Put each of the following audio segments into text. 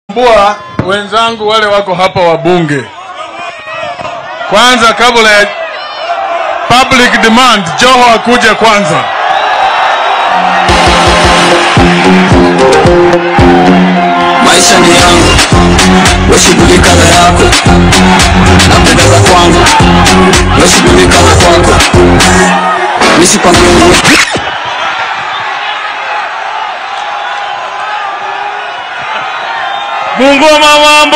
Bua wenzangu wale wako hapa wabunge, kwanza kabla ya public demand, Joho akuje kwanza. maisha ni yangu, weshughulika na yako, napendeza kwangu, weshughulika na kwako, nisipangiwe Bungoma mambo,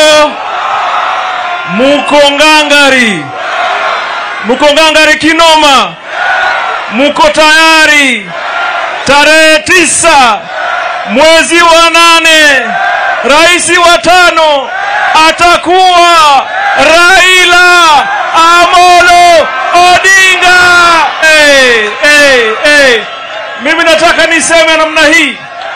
muko ngangari, muko ngangari kinoma, muko tayari. Tarehe tisa mwezi wa nane, rais wa tano atakuwa Raila Amolo Odinga. Hey, hey, hey. Mimi nataka niseme namna hii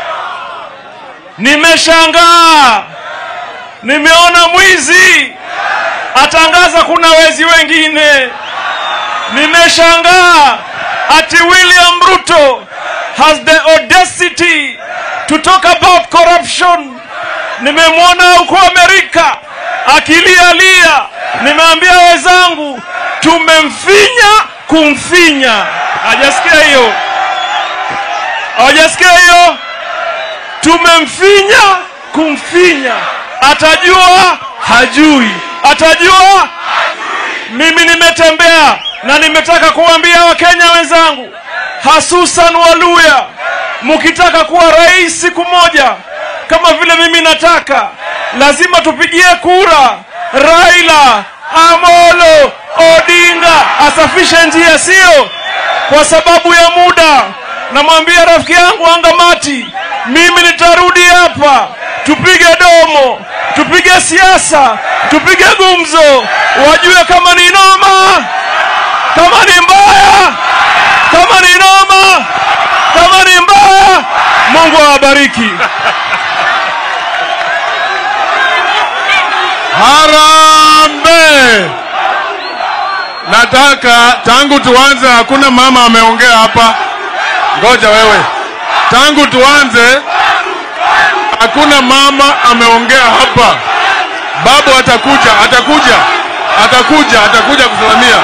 Nimeshangaa, nimeona mwizi atangaza kuna wezi wengine. Nimeshangaa ati William Ruto has the audacity to talk about corruption. Nimemwona huko Amerika akilialia. Nimeambia wenzangu tumemfinya kumfinya. Hajasikia hiyo? Hawajasikia hiyo? tumemfinya kumfinya, atajua hajui, atajua. Mimi nimetembea na nimetaka kuambia Wakenya wenzangu, hasusan Waluya, mkitaka kuwa rais siku moja kama vile mimi nataka, lazima tupigie kura Raila Amolo Odinga asafishe njia, sio kwa sababu ya muda. Namwambia rafiki yangu Angamati, mimi nitarudi hapa, tupige domo, tupige siasa, tupige gumzo, wajue kama ni noma, kama ni mbaya, kama ni noma, kama ni mbaya. Mungu awabariki. Harambe! Nataka tangu tuanze, hakuna mama ameongea hapa. Ngoja wewe, tangu tuanze hakuna mama ameongea hapa. Babu atakuja, atakuja, atakuja, atakuja kusalamia.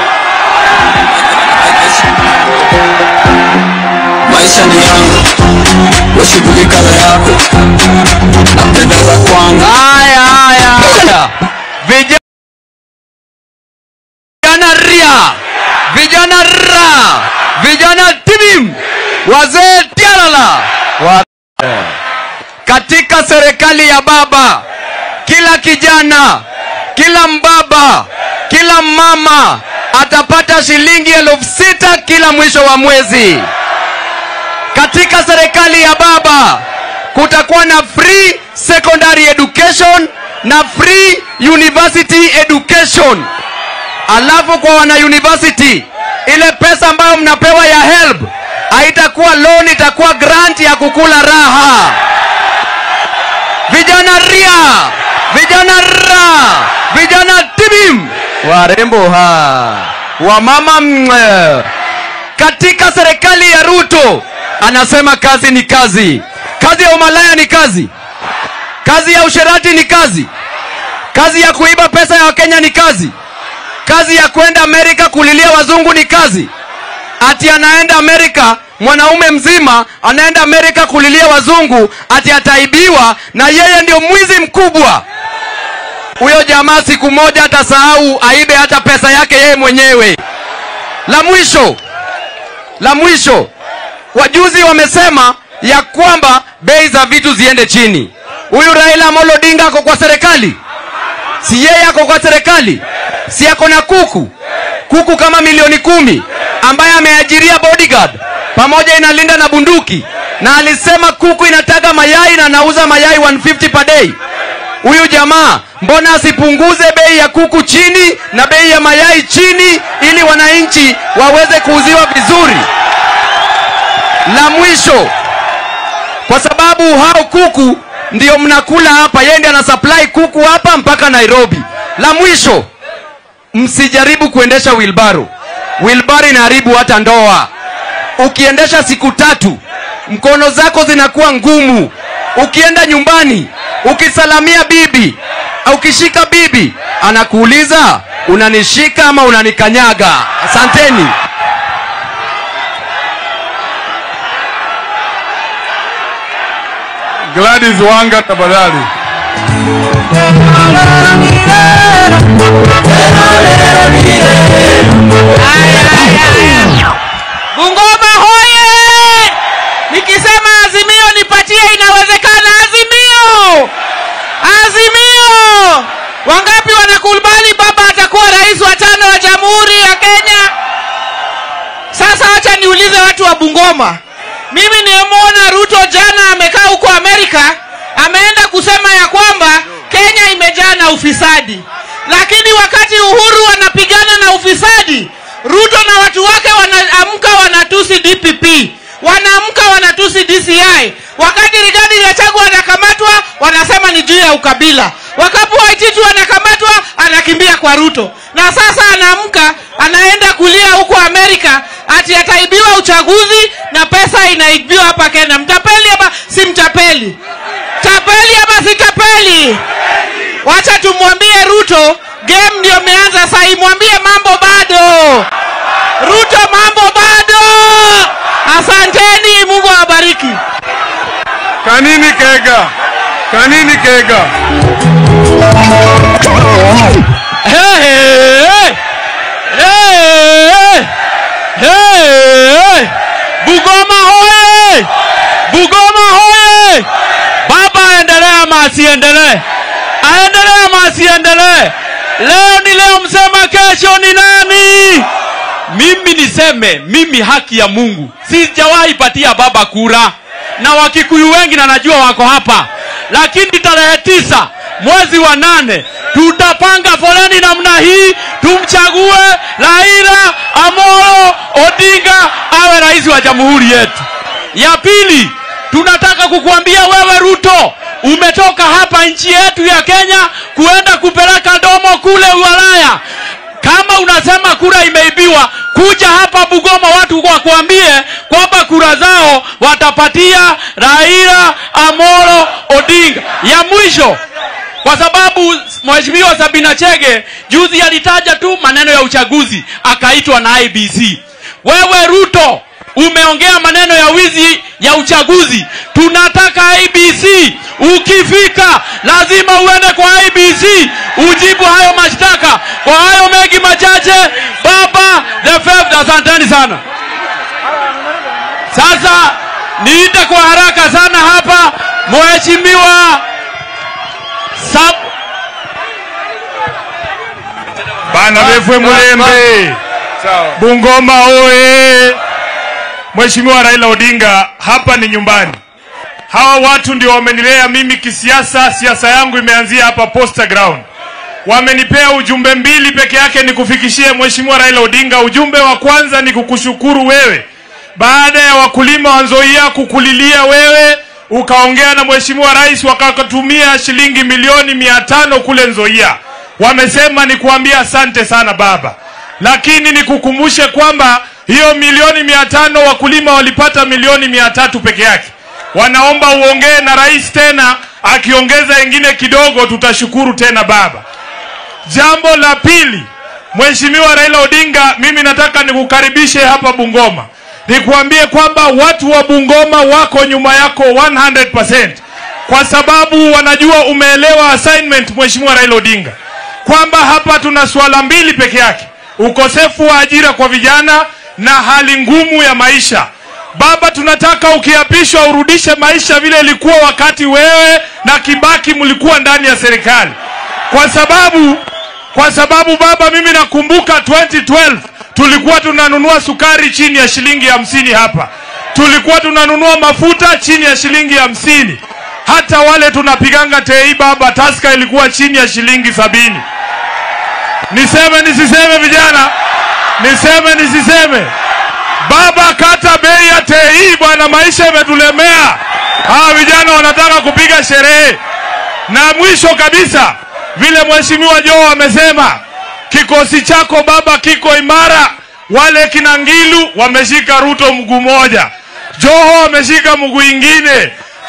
maisha ni yangu, weshughulika na yako, napendeza kwangu. Haya, haya, haya. Vijana ria, vijana ra, vijana tibim, wazee tialala wa katika serikali ya baba, kila kijana, kila mbaba, kila mama atapata shilingi elfu sita kila mwisho wa mwezi. Katika serikali ya baba kutakuwa na free secondary education na free university education. Alafu kwa wana university, ile pesa ambayo mnapewa ya help haitakuwa loan, itakuwa grant ya kukula raha. Vijana ria, vijana ra, vijana tibim, warembo ha, wamama mwe. Katika serikali ya Ruto anasema kazi ni kazi, kazi ya umalaya ni kazi, kazi ya usherati ni kazi, kazi ya kuiba pesa ya Wakenya ni kazi, kazi ya kwenda Amerika kulilia wazungu ni kazi. Ati anaenda Amerika, mwanaume mzima anaenda Amerika kulilia wazungu, ati ataibiwa na yeye ndio mwizi mkubwa. Huyo jamaa siku moja atasahau aibe hata pesa yake yeye mwenyewe. La mwisho, la mwisho, wajuzi wamesema ya kwamba bei za vitu ziende chini. Huyu Raila Amolo Odinga ako kwa serikali, si yeye ako kwa serikali, si ako na kuku kuku kama milioni kumi ambaye ameajiria bodyguard pamoja inalinda na bunduki, na alisema kuku inataga mayai na anauza mayai 150 per day. Huyu jamaa mbona asipunguze bei ya kuku chini na bei ya mayai chini, ili wananchi waweze kuuziwa vizuri? La mwisho, kwa sababu hao kuku ndio mnakula hapa, yeye ndiye ana supply kuku hapa mpaka Nairobi. La mwisho, msijaribu kuendesha wilbaro. Wilbaro inaharibu hata ndoa. Ukiendesha siku tatu, mkono zako zinakuwa ngumu. Ukienda nyumbani ukisalamia bibi au ukishika bibi anakuuliza unanishika ama unanikanyaga asanteni Gladys Wanga tafadhali. Bungoma hoye! Nikisema Azimio nipatie, inawezekana. Azimio, Azimio! Wangapi wanakubali baba atakuwa rais wa tano wa jamhuri ya Kenya? Sasa wacha niulize watu wa Bungoma. Mimi nimemwona Ruto jana amekaa huko Amerika, ameenda kusema ya kwamba Kenya imejaa na ufisadi, lakini wakati Uhuru wanapigana na ufisadi, Ruto na watu wake wanaamka wanatusi DPP, wanaamka wanatusi DCI. Wakati Rigathi Gachagua anakamatwa, wanasema ni juu ya ukabila. Wakati Waititu anakamatwa, anakimbia kwa Ruto, na sasa anaamka anaenda kulia huko Amerika ati ataibiwa uchaguzi na pesa inaibiwa hapa Kenya. Mtapeli ama si mtapeli? Tapeli ama si tapeli? Wacha tumwambie Ruto, game ndio imeanza sasa, imwambie mambo bado. Ruto, mambo bado. Asanteni, Mungu awabariki. Kanini Kega. Kanini Kega. Hey, hey, hey. Bugoma hoye! Bugoma hoye! Baba aendelee ama asiendelee? Aendelee ama asiendelee? Leo ni leo, msema kesho ni nani? Mimi niseme, mimi haki ya Mungu sijawahi patia baba kura, na Wakikuyu wengi na najua wako hapa, lakini tarehe tisa mwezi wa nane tutapanga foleni namna hii, tumchague Raila Amolo Odinga awe rais wa jamhuri yetu. Ya pili, tunataka kukuambia wewe Ruto, umetoka hapa nchi yetu ya Kenya kuenda kupeleka domo kule Ulaya. Kama unasema kura imeibiwa, kuja hapa Bugoma watu wakuambie kwamba kura zao watapatia Raila Amolo Odinga. Ya mwisho, kwa sababu Mheshimiwa Sabina Chege juzi alitaja tu maneno ya uchaguzi akaitwa na IBC. Wewe Ruto umeongea maneno ya wizi ya uchaguzi. Tunataka IBC, ukifika lazima uende kwa IBC ujibu hayo mashtaka. Kwa hayo mengi machache, baba the fifth, asanteni sana. Sasa niite kwa haraka sana hapa Mheshimiwa Sab Bana befwe mulembe. Bungoma oye! Mheshimiwa Raila Odinga, hapa ni nyumbani. Hawa watu ndio wamenilea mimi kisiasa. Siasa yangu imeanzia hapa Posta Ground. Wamenipea ujumbe mbili peke yake nikufikishie Mheshimiwa Raila Odinga. Ujumbe wa kwanza ni kukushukuru wewe, baada ya wakulima wa Nzoia kukulilia wewe, ukaongea na Mheshimiwa Rais wakatumia shilingi milioni mia tano kule Nzoia. Wamesema ni kuambia asante sana baba, lakini nikukumbushe kwamba hiyo milioni mia tano wakulima walipata milioni mia tatu peke yake. Wanaomba uongee na rais tena, akiongeza ingine kidogo, tutashukuru tena baba. Jambo la pili, Mheshimiwa Raila Odinga, mimi nataka nikukaribishe hapa Bungoma, nikuambie kwamba watu wa Bungoma wako nyuma yako 100% kwa sababu wanajua umeelewa assignment, Mheshimiwa Raila Odinga, kwamba hapa tuna suala mbili peke yake, ukosefu wa ajira kwa vijana na hali ngumu ya maisha. Baba, tunataka ukiapishwa urudishe maisha vile ilikuwa wakati wewe na Kibaki mlikuwa ndani ya serikali, kwa sababu kwa sababu baba, mimi nakumbuka 2012 tulikuwa tunanunua sukari chini ya shilingi hamsini hapa, tulikuwa tunanunua mafuta chini ya shilingi hamsini hata wale tunapiganga tei baba, taska ilikuwa chini ya shilingi sabini. Niseme nisiseme, vijana? Niseme nisiseme? Baba, kata bei ya tei bwana, maisha imetulemea. Hawa vijana wanataka kupiga sherehe. Na mwisho kabisa, vile mheshimiwa Joho amesema, kikosi chako baba kiko imara. Wale kina Ngilu wameshika Ruto mguu moja, Joho ameshika mguu ingine.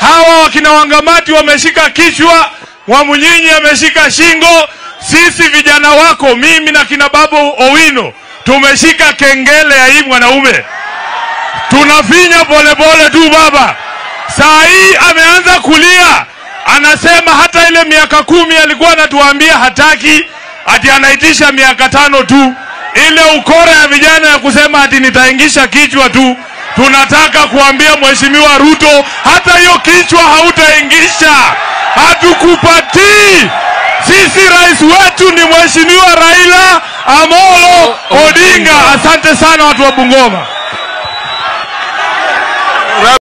hawa wakina Wangamati wameshika kichwa, Mwamunyinyi ameshika shingo. Sisi vijana wako, mimi na kina Babu Owino tumeshika kengele ya hii mwanaume, tunafinya polepole tu baba. Saa hii ameanza kulia, anasema hata ile miaka kumi alikuwa anatuambia hataki, ati anaitisha miaka tano tu. Ile ukora ya vijana ya kusema ati nitaingisha kichwa tu, tunataka kuambia Mheshimiwa Ruto, hata hiyo kichwa hautaingisha, hatukupatii. Sisi rais wetu ni Mheshimiwa Raila Amolo Odinga. Asante sana watu wa Bungoma.